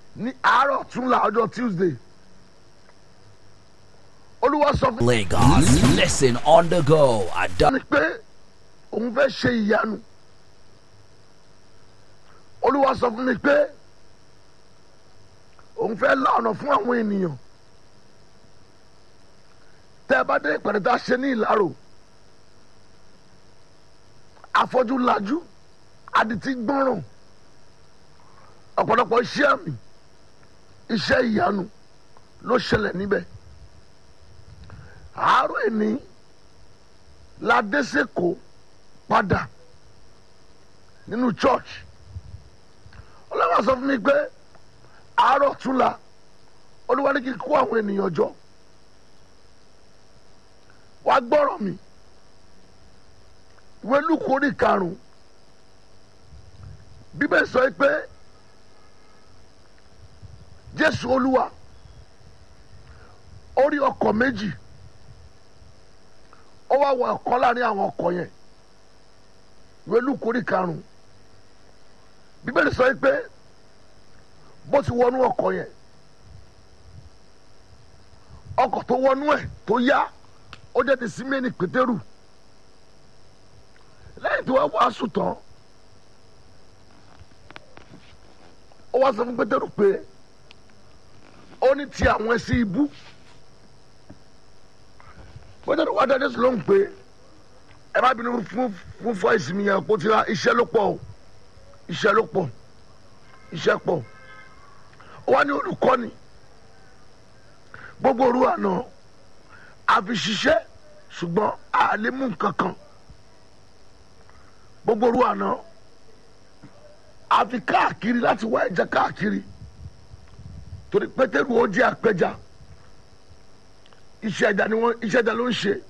ní àárọ̀ tún la ọjọ́ tuesday olúwa sọ fún Lagos. Listen on the go at mi pé òun fẹ́ ṣe ìyanu olúwa sọ fún mi pé òun fẹ́ la ọ̀nà fún àwọn ènìyàn tẹ́ ẹ bá dé ìpàdé tá a ṣe ní ìlàrò afọ́jú lajú adití gbọ́ràn ọ̀pọ̀lọpọ̀ iṣẹ́ àmì iṣẹ́ ìyanu ló ṣẹlẹ̀ níbẹ̀ àárọ̀ ẹni ládẹ́sẹ̀kọ́ padà nínú church ọlọ́wọ́ sọ fún mi pé àárọ̀ túnla olúwa ní kí n kó àwọn ènìyàn jọ wá gbọ́rọ̀ mi ìwé lùkù orí karùn-ún bíbẹ̀ sọ pé jésù olúwa ó rí ọkọ̀ méjì ó wá wọ ọ̀kan láàrin àwọn ọkọ̀ yẹn ìwé lùkù orí karùn-ún bíbélì sọ pé bó ti wọnú ọkọ̀ yẹn ọkọ̀ tó wọnú ẹ̀ tó yá ó jẹ́ ti símẹ́nì pétérù lẹ́yìn tí wọ́n wàásù tán ó wá sọ fún pétérù pé ó ní ti àwọn ẹsẹ̀ ibú pétérù wá dájú sí lóhùn pé ẹ má bínú fún fún fọ ìsinmi yẹn kó ti ra iṣẹ́ ló pọ̀ o iṣẹ́ ló pọ̀ iṣẹ́ pọ̀ ó wá ní olùkọ́ni gbogbo òru àná àfi ṣiṣẹ́ ṣùgbọ́n àlè mú nǹkan kan gbogbo òru àná àfi káàkiri láti wá ẹja káàkiri torí pétérù ó jẹ́ àpẹja iṣẹ́ ẹja ni wọ́n iṣẹ́ ẹja ló ń ṣe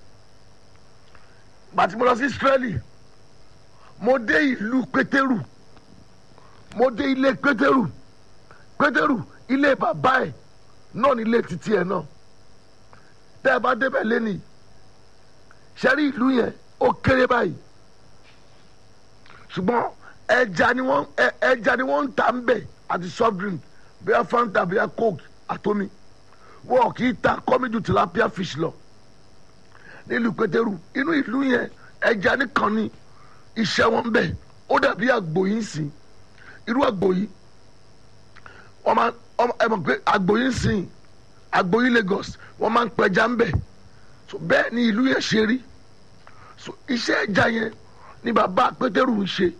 gbàtí mo lọ sí Ísírẹ́lì mo dé ìlú pétérù mo dé ilé pétérù pétérù ilé bàbá ẹ̀ náà ní ilé títí ẹ̀ náà tẹ́ ẹ bá débẹ̀ lẹ́nìí sẹ́rí ìlú yẹn ó kéré báyìí ṣùgbọ́n ẹja ni wọ́n ẹja ni wọ́n ń ta ń bẹ̀ àti soft drink bíi fanta bíi coke àtomi wọn kì í ta kọ́mídù tilapia fish lọ nílùú pétérù inú ìlú yẹn ẹja nìkan ni iṣẹ́ wọn bẹ̀ ó dàbí àgbò yìí sìn irú àgbò yìí wọ́n máa ẹ mọ̀ pé àgbò yìí sìn àgbò yìí Lagos wọ́n máa ń pẹja ń bẹ̀ so bẹ́ẹ̀ ni ìlú yẹn ṣe rí so iṣẹ́ ẹja yẹn ni bàbá pétérù ń ṣe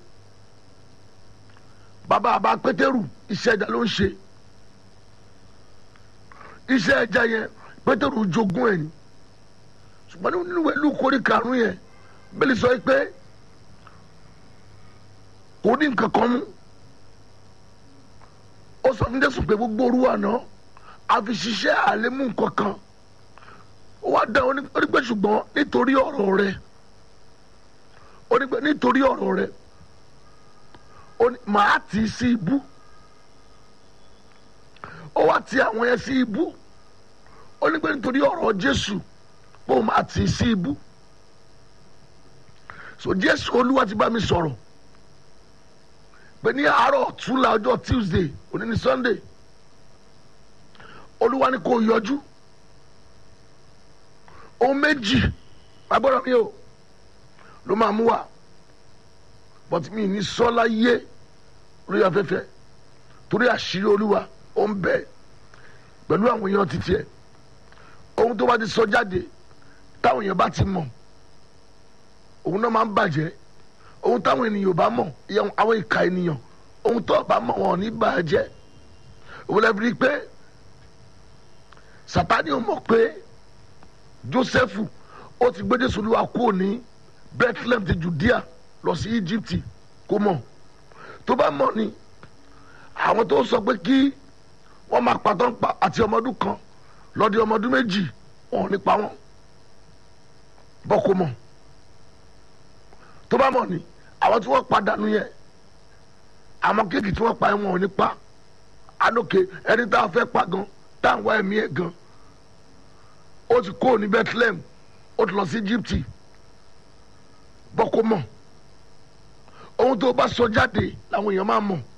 bàbá bàbá pétérù iṣẹ́ ẹja ló ń ṣe iṣẹ́ ẹja yẹn pétérù jogún ẹ̀ ni ṣùgbọ́n nínú ìlú kórè karùn-ún yẹn bẹ́ẹ̀ sọ pé kò ní nǹkan kan mú ó sọ fún jésù pé gbogbo orú àná àfi ṣiṣẹ́ àlémú nǹkan kan ó wá dá onígbẹ́ ṣùgbọ́n nítorí ọ̀rọ̀ rẹ̀ onígbẹ́ nítorí ọ̀rọ̀ rẹ̀ màá tì í sí ibú ó wá ti àwọn yẹn sí ibú onígbẹ́ nítorí ọ̀rọ̀ jésù pé ó máa tì í sí ibú so jésù olúwa ti bá mi sọ̀rọ̀ pé ní àárọ̀ ọ̀túnla ọjọ́ tuesday òní ní sunday olúwa ni kò yọjú ohun méjì agbọ́dọ̀ mi o ló máa mú wa but mi ní sọ́lá yé lórí afẹ́fẹ́ torí àṣírí olúwa ó ń bẹ pẹ̀lú àwọn èèyàn títí ẹ̀ ohun tó bá ti sọ jáde táwọn èèyàn bá ti mọ̀ òun náà máa ń bàjẹ́ ohun táwọn ènìyàn ò bá mọ̀ àwọn ìka ènìyàn ohun tó bá mọ̀ wọn ò ní bàjẹ́ òun lè fi pé Sátánì ò mọ̀ pé Jósẹ́fù ó ti gbé Jésù Olúwa kúrò ní Bethlehem ti Judea lọ sí Egypt kó mọ̀ tó bá mọ̀ ni àwọn tó sọ pé kí wọ́n máa patọ́ pa àti ọmọdún kan lọ́dí ọmọdún méjì wọn ò ní pa wọ́n bọ́ kó mọ̀ tó bá mọ̀ ni àwọn tí wọ́n padànù yẹn àwọn kéèkì tí wọ́n pa ẹ̀ wọn ò ní pa anókè ẹni tá a fẹ́ pa gan tá à ń wá ẹ̀mí ẹ̀ gan ó ti kó ní Bethlehem ó ti lọ sí Egypt bọ́ kó mọ̀ ohun tó bá sọ jáde làwọn èèyàn máa mọ̀